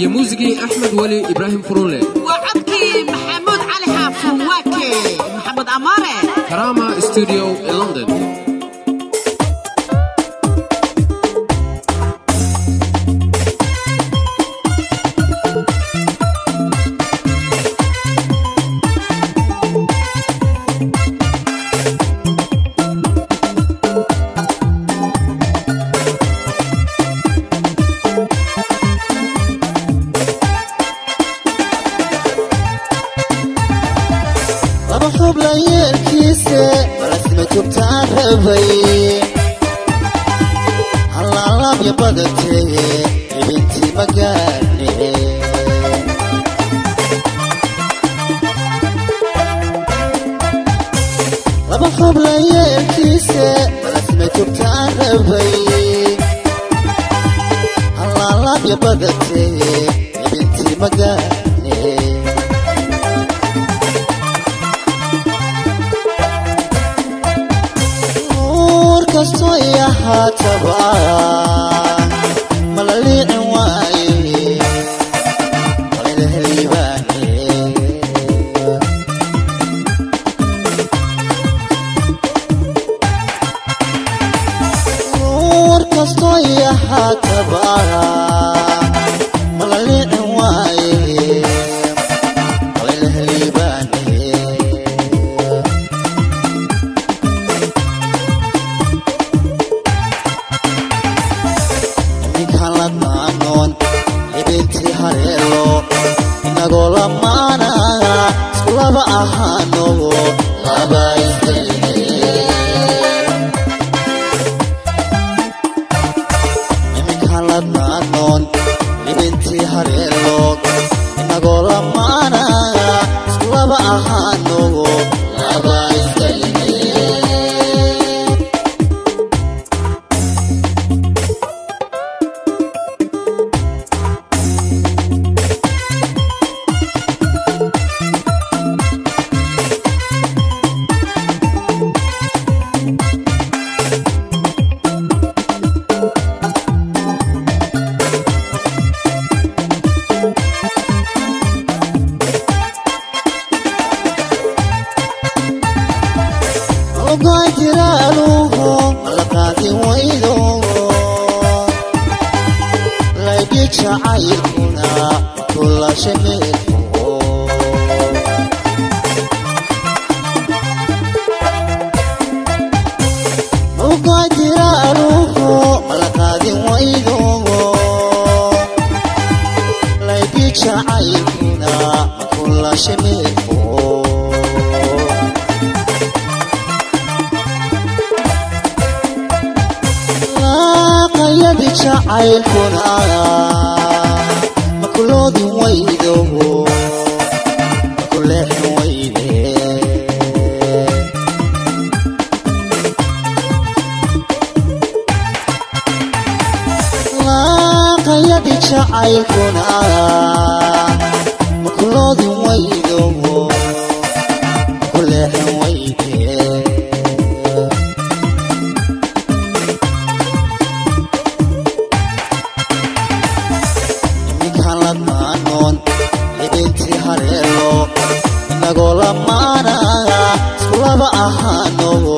iyo muusigii axmed weli ibraahim furunle waa codkii maxamuud cali xaafun waake maxamed amaare karama studio ee london laba xubla yeelkiise balasma jubtaan rabay hallaalaabya badatee ibintii magaane laba xubla yeelkiise balasma jubtaan rabay hallaalaabya badatee ibintii magaane nuur kastoo i ahaataba mala liicin waaye qalila heliibaane nuur kastoo i ahaataba mala liicin waaye qalila heliibaane ninkan la daanoon libintii hareelo inagoo lamaana isku laba ahaano laba isdayne niminkan la daanoon libintii hareelo inagoo lamaana isku laba ahaano laba isdayne ogaa jiraaluhu malaqaadin waydo laydhi jacaylkuna kulasha meelko ogaa jiraaluhu malaqaadin waydo laydhi jacaylkuna kulasha meelko laaqayadi jacaylkuna makuloodin waydo makuleexin wayde laaqayadi jacaylkuna makuloodin waydo makuleexin wayde ninkan la daanoon libintii hareelo inagoo lamaana isku laba ahaano